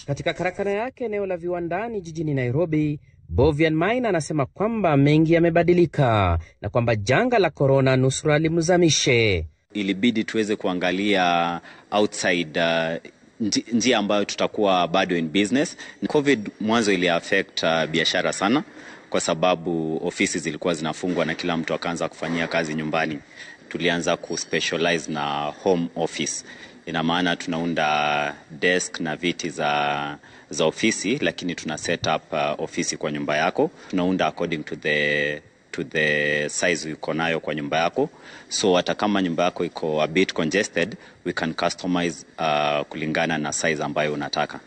Katika karakana yake eneo la viwandani jijini Nairobi, Bovian Maina anasema kwamba mengi yamebadilika na kwamba janga la korona nusura limzamishe. Ilibidi tuweze kuangalia outside uh, njia ambayo tutakuwa bado in business. Covid mwanzo ili affect uh, biashara sana, kwa sababu ofisi zilikuwa zinafungwa na kila mtu akaanza kufanyia kazi nyumbani. Tulianza kuspecialize na home office, ina maana tunaunda desk na viti za za ofisi, lakini tuna set up uh, ofisi kwa nyumba yako, tunaunda according to the to the size uko nayo kwa nyumba yako, so hata kama nyumba yako iko a bit congested we can customize uh, kulingana na size ambayo unataka.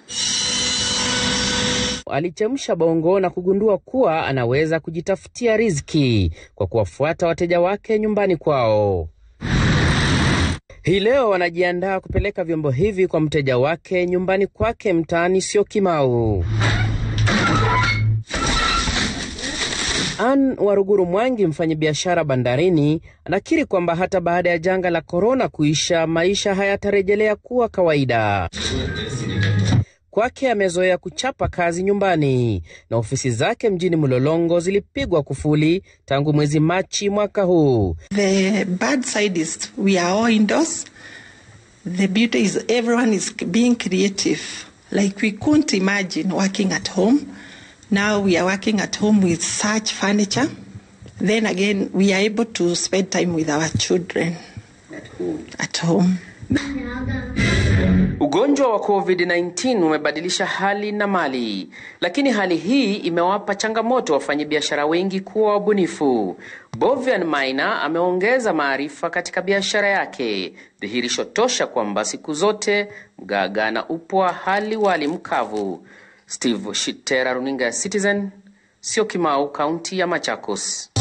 Alichemsha bongo na kugundua kuwa anaweza kujitafutia riziki kwa kuwafuata wateja wake nyumbani kwao. Hii leo wanajiandaa kupeleka vyombo hivi kwa mteja wake nyumbani kwake mtaani Syokimau. Ann Waruguru Mwangi, mfanyabiashara bandarini, anakiri kwamba hata baada ya janga la korona kuisha, maisha hayatarejelea kuwa kawaida. Kwake amezoea kuchapa kazi nyumbani na ofisi zake mjini Mlolongo zilipigwa kufuli tangu mwezi Machi mwaka huu. The bad side is we are all indoors. The beauty is everyone is being creative. Like we couldn't imagine working at home. Now we are working at home with such furniture. Then again, we are able to spend time with our children at home. Ugonjwa wa COVID-19 umebadilisha hali na mali, lakini hali hii imewapa changamoto wafanyabiashara wengi kuwa wabunifu. Bovian Maina ameongeza maarifa katika biashara yake, dhihirisho tosha kwamba siku zote mgaga na upwa hali wali mkavu. Steve Shitera, runinga ya Citizen, Syokimau, kaunti ya Machakos.